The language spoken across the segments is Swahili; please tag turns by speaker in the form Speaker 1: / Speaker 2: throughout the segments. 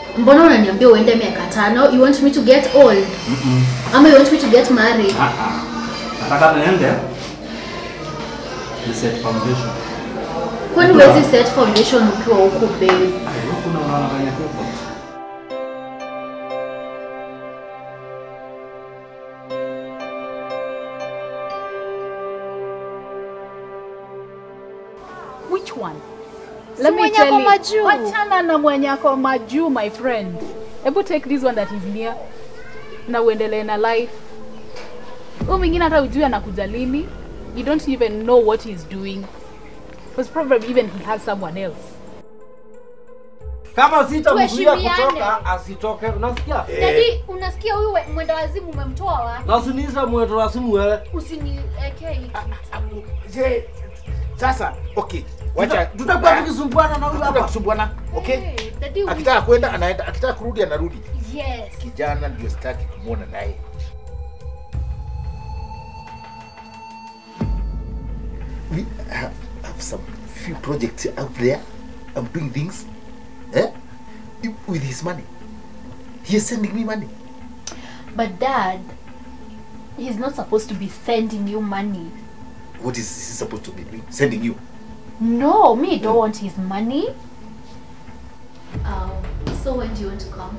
Speaker 1: mbona unaniambia uende miaka tano you want me to get old ama you want me to get married
Speaker 2: Ah, ah. Nataka niende ni set foundation.
Speaker 1: kwani huwezi set foundation ukiwa huku babe
Speaker 2: Ai, huku na unaona kwenye pepo.
Speaker 3: Which one?
Speaker 4: Si
Speaker 3: Let me
Speaker 4: mwenye
Speaker 3: tell
Speaker 4: ako
Speaker 3: you.
Speaker 4: majuu.
Speaker 3: Wachana na mwenye ako majuu, my friend. Hebu take this one that is near na uendelee na life. Huyu mwingine hata ujui anakuja lini. You don't even know what he's doing. Because probably even he has someone else.
Speaker 5: Kama sitamzuia
Speaker 4: Tuheshimiane.
Speaker 5: kutoka asitoke, unasikia?
Speaker 4: Dadi, unasikia huyu we- mwenda wazimu umemtoa wapi?
Speaker 5: Na usiniise mwendo wa simu wewe.
Speaker 4: Usiniwekee hii kitu.
Speaker 6: Je, sasa okay, wacha
Speaker 5: Tutakuwa tukisumbuana na huyu
Speaker 6: Tutakuwa
Speaker 5: hapa.
Speaker 6: kusumbuana, okay?
Speaker 4: Hey, dadi, we-
Speaker 6: Akitaka kwenda anaenda, akitaka kurudi anarudi.
Speaker 4: Yes.
Speaker 6: Kijana ndio sitaki kumwona naye. We have, have some few projects out there. I'm doing things eh? with his money. He is sending me money.
Speaker 1: but dad he's not supposed to be sending you money
Speaker 6: What is he supposed to be doing? Sending you?
Speaker 1: no me don't want his money um, so when do you want to come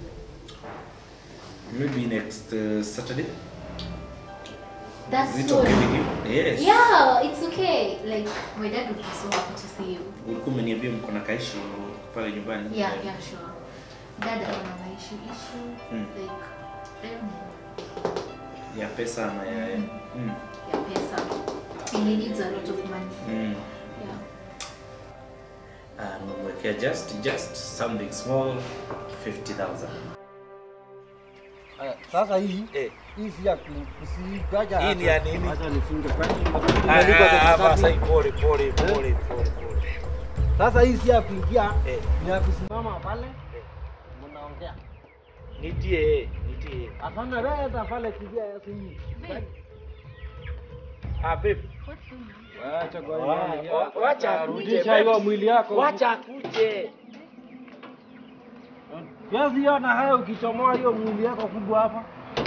Speaker 2: Maybe next uh, Saturday.
Speaker 1: that's
Speaker 2: Is it
Speaker 1: soon.
Speaker 2: okay with you? Yes.
Speaker 1: yeah it's okay like my dad would be so happy to see you
Speaker 2: Ulikuwa umeniambia mko na kaishi pale nyumbani.
Speaker 1: yeah yeah sure dad ana maishu issue
Speaker 2: Mm.
Speaker 1: like I don't know
Speaker 2: Ya pesa ama ya mm.
Speaker 1: ya pesa he needs a lot of money
Speaker 2: Mm.
Speaker 1: yeah
Speaker 2: Ah, nimemwekea just just something small 50,000.
Speaker 5: Eh, Sasa hii
Speaker 2: Eh.
Speaker 5: hii si ya ku- kusigaja.
Speaker 2: Hii ni ya nini?
Speaker 5: Acha nifunge kwani
Speaker 2: Ah,
Speaker 5: imeandikwa
Speaker 2: ah, ah,
Speaker 5: kwa
Speaker 2: basa,
Speaker 5: kitabu.
Speaker 2: pole pole pole pole pole.
Speaker 5: Sasa hii si ya kuingia,
Speaker 2: Eh.
Speaker 5: ni ya kusimama pale. Mnaongea.
Speaker 2: Nitie, nitie.
Speaker 5: Hapana wewe hata pale kivia ya simu.
Speaker 2: Ah, babe.
Speaker 5: Acha kwa
Speaker 2: Wa-
Speaker 5: hiyo.
Speaker 2: wa- wacha akuje,
Speaker 5: Rudisha
Speaker 2: babe.
Speaker 5: hiyo mwili yako.
Speaker 2: Wacha akuje.
Speaker 5: Kiasi ona hayo ukichomoa hiyo mwili yako kubwa hapa.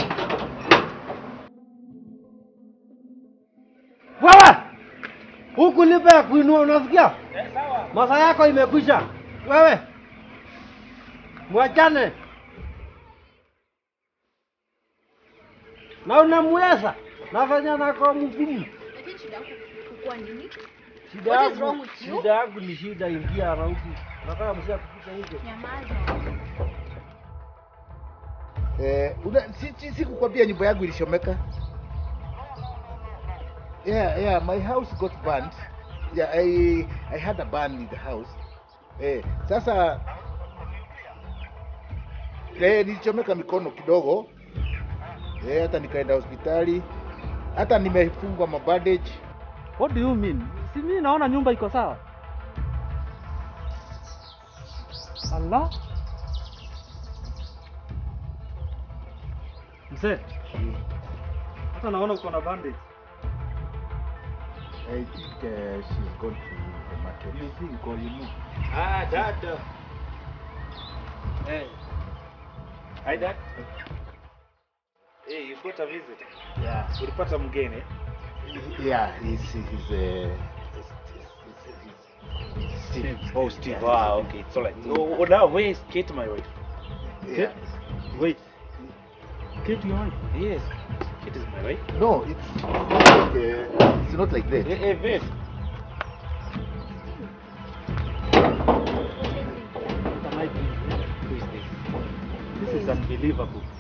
Speaker 5: Wewe! Huku lipe ya kuinua unasikia? Masaa yako imekwisha. Wewe! Mwachane. Na unamweza. Nafanya nako mgumu.
Speaker 4: Lakini shida yako kukua nini?
Speaker 5: Shida
Speaker 4: What is
Speaker 5: yangu,
Speaker 4: wrong with you?
Speaker 5: shida yangu ni shida ingia rauki. Nataka msia kupita nje.
Speaker 4: Nyamaza.
Speaker 6: Eh, una, si, si, si kukwambia nyumba yangu ilishomeka. Yeah, yeah, my house got burned. Yeah, I I had a burn in the house. Eh, sasa eh, nilichomeka mikono kidogo. Eh, hata nikaenda hospitali. Hata nimefungwa mabandage.
Speaker 5: What do you mean? Si mimi naona nyumba iko sawa. Allah. Mzee. Hata naona uko na bandage.
Speaker 6: I think uh, she's gone to the market.
Speaker 5: You think or you know?
Speaker 2: Ah, dada.
Speaker 5: Eh.
Speaker 2: Hi, dad. Hey, you got a visit.
Speaker 6: Yeah.
Speaker 2: Ulipata mgeni?
Speaker 6: Yeah, he's he's uh, he's, Steve.
Speaker 2: Oh, Steve. Ah, okay. It's all right. Oh, oh, now where is Kate, my wife?
Speaker 6: Yeah.
Speaker 5: Wait. Kate your wife.
Speaker 2: Yes. Kate is my wife.
Speaker 6: No, it's not like, uh, it's not like that.
Speaker 2: Hey, hey, babe.
Speaker 5: What am I doing?
Speaker 2: Who is this?
Speaker 5: This is unbelievable.